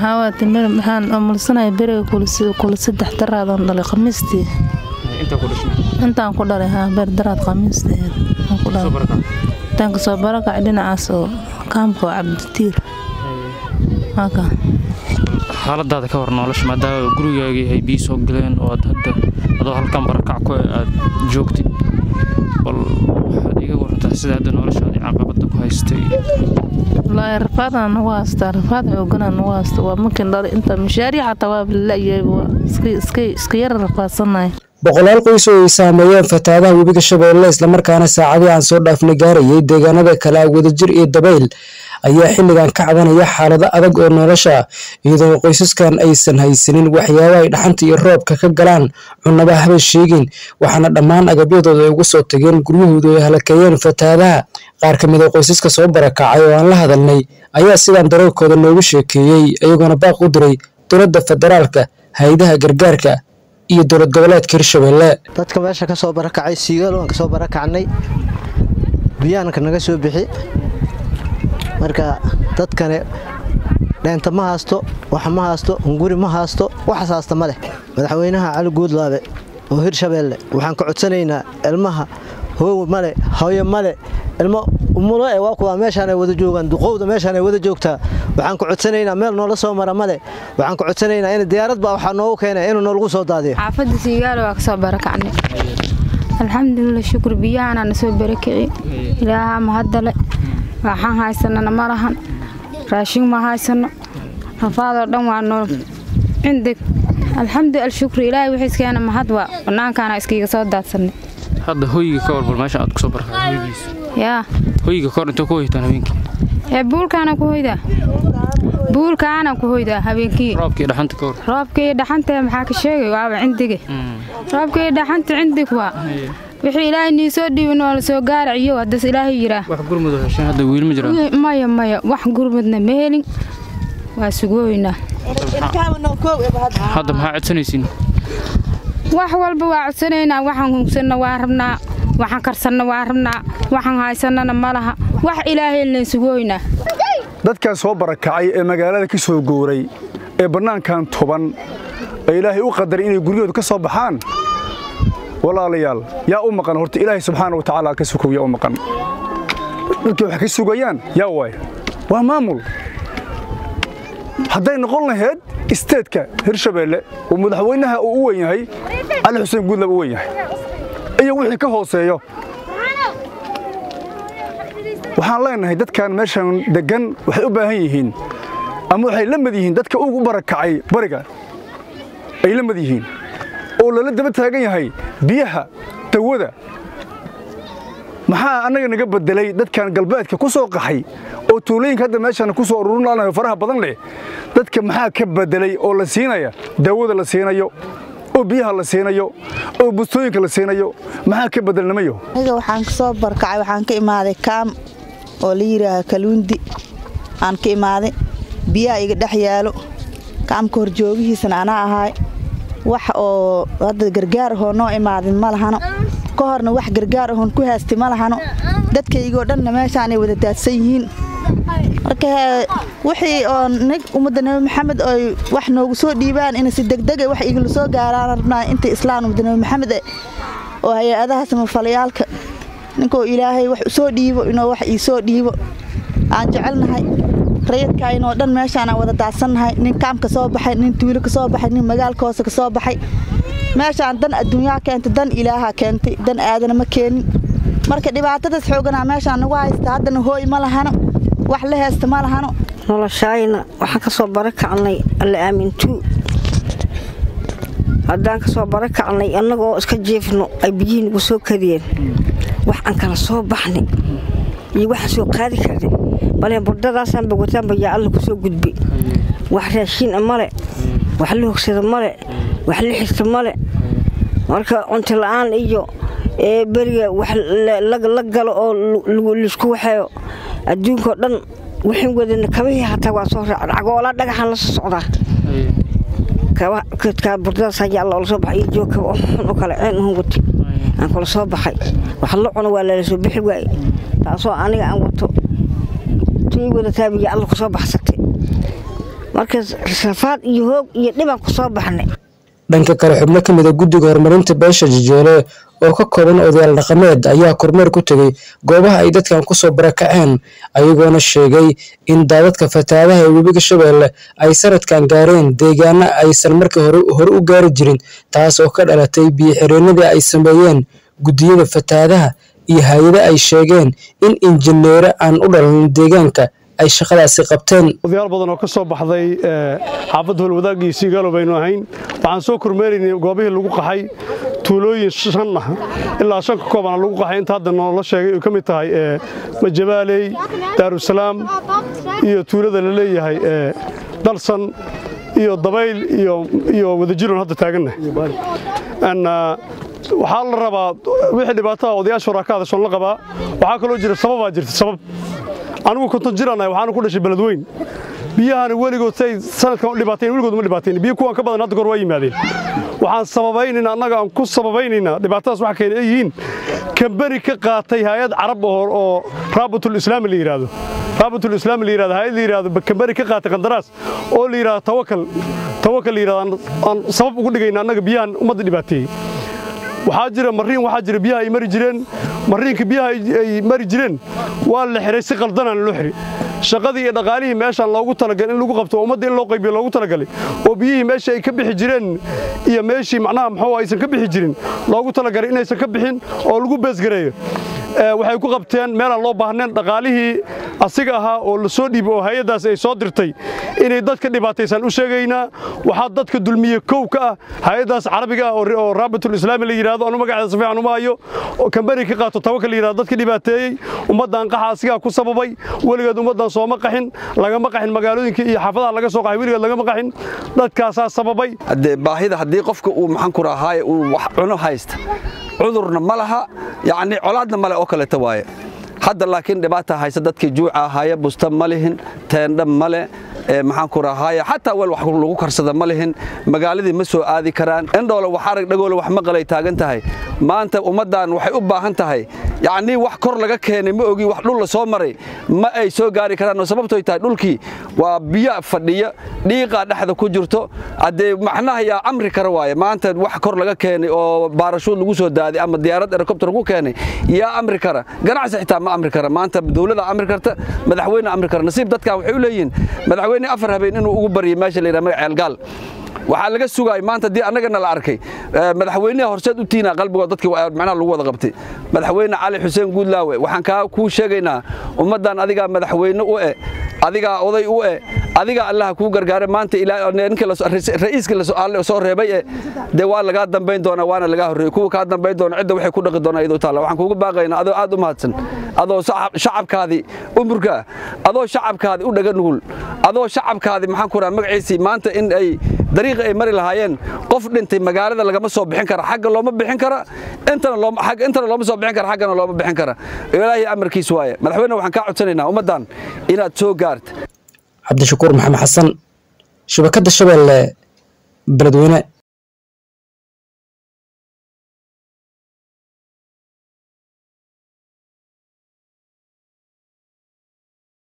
maxaa waa timir maxaan umulsanaya beriga kula saddex daraadan dhalay khamiistii intaan ku dhalay haa beer daraad khamiisteed intaan kasoo barakacay dhinacaas oo kaamka oo cabditiir waaka xaaladaada ka hor nolosha maadaama gurigaagii ay biyi soo galeen oo aad hadda adoo halkan barakac ku aad joogtid bal waxaad iga warantaa sida hadda noloshaadii caqabada ku haystay wallaahi rafaadaan nagu haystaa rafaad xooganaa nagu haysta waa markin dhalay inta mishaariya xataa waa lalayahay waa iska yara rafaadsannahay boqolaal qoys oo ay saameeyeen fatahaadaha webiga shabeelle islamarkaana saacadii aan soo dhaafna gaarayay deegaanada kale ah wadajir iyo dabayl ayaa xilligan ka cabanaya xaalado adag oo nolosha iyadoo qoysaskan aysan haysanin waxyaaba ay dhaxanta iyo roobka ka galaan cunaba haba sheegin waxaana dhammaan agabyadooda ay ugu soo tageen guryahoodu ay halakeeyeen fatahaadaha qaar ka mid a qoysaska soo barakacay oo aan la hadalnay ayaa sidaan daroorkooda noogu sheekeeyey iyagoona baaq u diray dowladda federaalka hay-adaha gargaarka iyo dowlad goboleedka hirshabelle dadka meesha ka soo barakacay siigaal waan ka soo barakacnay biyaanka naga soo bixi marka dadkane dheenta ma haasto wax ma haasto hunguri ma haasto waxaas haasta ma leh madaxweynaha cali guudlaabe oo hirshabeelle waxaan ka codsanaynaa ilmaha hoow male hooyo male ilmo umulo e waa kuwaa meeshaanay wada joogaan duqowda meeshaanay wada joogtaa waxaan ka codsanaynaa meel noola soo mara male waxaan ka codsanaynaa in diyaarad baa waxaa noogu keenay inuu noolagu soo daadiyo xaafadda siigaalo waa ka soo barakacnay alxamdulilah shukur biyahaana na soo barakici ilaahaa mahaddale waxaan haysanana ma lahan raashin ma haysano rafaadoo dhan waa nool cindig alxamdu alshukri ilaahay wixiiskeena mahad waa bannaankaana iskiiga soo daadsanay hadda hoyga ka warbal meesha aad kusoo barakacay hoygiisa yaa hoyga ka hor intoo ku hoytaan habeenkii ee buulkaana ku hoydaa buulkaana ku hoydaa habeenkii roobkii dhaxanta ka hor roobkii dhaxanta maxaa ka sheegay waaba cindige roobkii dhaxanta cindig waa wixii ilaahay nii soo dhiibin waa la soo gaaraciyo haddas ilaahay yiraa wax gurmud oo hesheen hadda wiil ma jiraan maya maya wax gurmudna ma helin waa sugooynaa hadda maxaa codsanaysiin wax walba waa codsanaynaa waxaan hungsanna waa rabnaa waxaan karsanna waa rabnaa waxaan haysannana ma laha wax ilaahaylan sugooynaa dadkan soo barakacay ee magaalada ka soo gowray ee bannaankan toban ee ilaahay u qadaray inay guryahooda ka soo baxaan walaalayaal yaa u maqan horta ilaahay subxaana wa tacaala ka sukow yaa u maqan dadkii wax ka sugayaan yaa waay waa maamul hadday noqon lahayd isteedka hirshabeelle oo madaxweynaha uu u weyn yahay cali xuseen guudlab u weyn yahay iyo wixii ka hooseeyo waxaan leenahay dadkan meeshan deggan waxay u baahan yihiin ama waxay la mid yihiin dadka ugu barakacay bariga ay la mid yihiin oo lala daba taagan yahay biyaha dawada maxaa annaga naga bedelay dadkan galbeedka ku soo qaxay oo tuulooyinka hadda meeshaan ku soo ururinaayo faraha badan leh dadka maxaa ka bedelay oo la siinaya daawada la siinayo oo biyaha la siinayo oo bustooyinka la siinayo maxaa ka bedelnamayo aniga waxaan ka soo barkacay waxaan ka imaaday kaam oo la yidhaaha kaluundi aan ka imaaday biyaha iga dhex yaalo kaamka horjoogihiisana anaa ahaay wax oo hadda gargaar ahoo noo imaadin ma lahano ka horna wax gargaar ahoon ku haastay ma lahano dadkaygoo dhanna meeshaanay wada daadsan yihiin marka wixii oo nig ummadda nabi maxamed oy wax noogu soo dhiibaan ina si degdega wax igala soo gaaraan rabnaa inta islaan ummadda nabi maxamed oo hay-adaha samafalayaalka ninkoo ilaahay wax usoo dhiibo inuu wax ii soo dhiibo aan jecelnahay rayadkaynoo dhan meeshaanaan wada daadsannahay nin kaam ka soo baxay nin tuulo ka soo baxay nin magaalka hoose ka soo baxay meeshaan dan adduunyaa keentay dan ilaaha keentay dan aadana ma keenin marka dhibaatadaas xooganaa meeshaan nagu haysta haddana hooy ma lahano wax la heesta ma lahano noloshaayna waxaan ka soo barakacnay alla aamintuu haddaan ka soo barakacnay annagoo iska jiifno ay biyihii nagu soo kadiyeen wax aan kala soo baxnay iyo waxaan soo qaadi karnay bale burdadaasaanba wataanba yaa alla ku soo gudbay wax raashiin male wax la hogsada male wax la xirta male marka cunto la'aan iyo beriga wax la galo oo laisku waxeeyo adduunkao dhan waxaan wadana kabihii hataa waa soo raacn cagoolaa dhagaxaan la soo socdaa kadkaa burdadaas ayaa alla ola soo baxay iyo joogkaba oo xun oo kale ceen uhun watay aan kula soo baxay wax la cuno waa lala soo bixi waaye taasoo aniga aan wato tii wadataabiya alla ku soo baxsatay marka rafaad iyo hoog iyo dhibaan ku soo baxnay dhanka kale xubno ka mid a guddiga horumarinta beesha jijeele oo ka kooban odayaal dhaqameed ayaa kormeer ku tegey goobaha ay dadkan kusoo barakaceen ayagoona sheegay in daadadka fatahaadaha ee webiga shabeelle ay sanadkan gaareen deegaano aysan markii hore u gaari jirin taas oo ka dhalatay biyo-xireenadii ay sameeyeen guddiyada fatahaadaha iyo hay-ado ay sheegeen in injineero aan u dhalan deegaanka ay shaqadaasi qabteen odayaal badan oo ka soo baxday xaafadda holwadaag iyo siigaalo baynu ahayn waxaan soo kormeeraynay goobihii lagu qaxay tuulooyin shan ah ilaa shan ka koobana lagu qaxay inta hadda noola sheegay ay ka mid tahay majabaaley daarusalaam iyo tuulada la leeyahay dalsan iyo dabayl iyo wadajirun hadda taaganna waxaa la rabaa wixii dhibaatada odayaasha waraakaada son la qabaa waxaa kaloo jira sababaa jirta sabab anigu konton jiranahay waxaana ku dhashay beledweyn biyahana weligood say sanadkan u dhibaateen weligood ma dhibaateen biyo kuwan ka badan hadda goor waa yimaadeen waxaan sababaynaynaa annaga aan ku sababaynaynaa dhibaatadaas waxa keena ay yihiin kambani ka qaatay hay-ad carab oo raabatul islaami la yidhaahdo raabatul islaami la yidhahdo hay-ad la yidhahdo kambani ka qaatay qandaraas oo la yidhahdo tawakal tawakal la yidhahdo aan sabab ugu dhigayna annaga biyahan ummadda dhibaateeyey waxaa jira mariin waxaa jira biyaha ay mari jireen mariinka biyaha ay mari jireen waa la xiray si qaldanaan loo xiri shaqadii iyo dhaqaalihii meeshaan loogu talagalay in lagu qabto ummadda in loo qaybiyo loogu talagalay oo biyihii meeshii ay ka bixi jireen iyo meeshii macnaha muxuu aysan ka bixi jirin loogu talagalay inaysan ka bixin oo lagu beesgareeyo waxay ku qabteen meelaan loo baahnayn dhaqaalihii asiga ahaa oo la soo dhiibay oo hay-addaas ay soo dirtay inay dadka dhibaataysan u sheegaynaa waxaa dadka dulmiye kow ka ah hay-addaas carabiga ah oo raabatul islaami la yidhahdo anu magaceeda si fiican uma hayo oo kambani ka qaato tawakal la yidhahdo dadka dhibaateeyey ummaddan qaxa asigaa ku sababay weligeed ummaddan sooma qaxin lagama qaxin magaalooyinka iyo xaafadaha laga soo qaxay weligeed lagama qaxin dadkaasaa sababay baahida haddii qofka uu maxaan ku rahaaye uu wax cuno haysta cudurna ma laha yacni colaadna male oo kaleeta waaye hadda laakiin dhibaata haysa dadkii juuca ahaaya busta ma lihin teendha male maxaan ku rahaaye xataa weel wax lagu karsada ma lihin magaaladii ma soo aadi karaan indhoole wax arag dhagoole wax maqalay taagan tahay maanta ummaddan waxay u baahan tahay yacnii wax kor laga keenay ma ogi wax dhul la soo maray ma ay soo gaari karaan oo sababtoy tahay dhulkii waa biyo fadhiya dhiiqaa dhexda ku jirto haddee macnaha yaa amri kara waaye maanta wax kor laga keenay oo baarashuud lagu soo daaday ama diyaarad helikobter ku keenay yaa amri kara ganacsi xitaa ma amri kara maanta dowladda amri karta madaxweyne amri kara nasiib dadkan waxay u leeyihiin madaxweyne afar habeen inuu ugu baryo meesha la yidhaha magac ceelgaal waxaa laga sugaay maanta haddii annagana la arkay madaxweynaha horseed u tiina qalbigood dadkii macnaha lagu wada qabtay madaxweyne cali xuseen guudlaawe waxaan kaa kuu sheegaynaa ummaddan adigaa madaxweyne u eh adigaa oday u eh adigaa allaha kuu gargaara maanta ra'iiskii soo reebay eh dee waa lagaa dambayn doonaa waana lagaa horreeyey kuwa kaa dambayn doona cidda waxay ku dhaqi doonaa iyadoo taalla waxaan kuugu baaqaynaa adoo aad u mahadsan adoo shacabkaadii umurka adoo shacabkaadii u dhaga nugul adoo shacabkaadii maxaan ku raha magaciisii maanta in ay dariiqa ay mari lahaayeen qof dhintay magaalada lagama soo bixin kara xagga looma bixin kara intana looma intana looma soo bixin kara xaggana looma bixin kara ilaahay amarkiis waaye madaxweyne waxaan kaa codsanaynaa ummaddan inaad soo gaarta cabdishakuur maxamed xasan shabakadda shabeelle beledweyne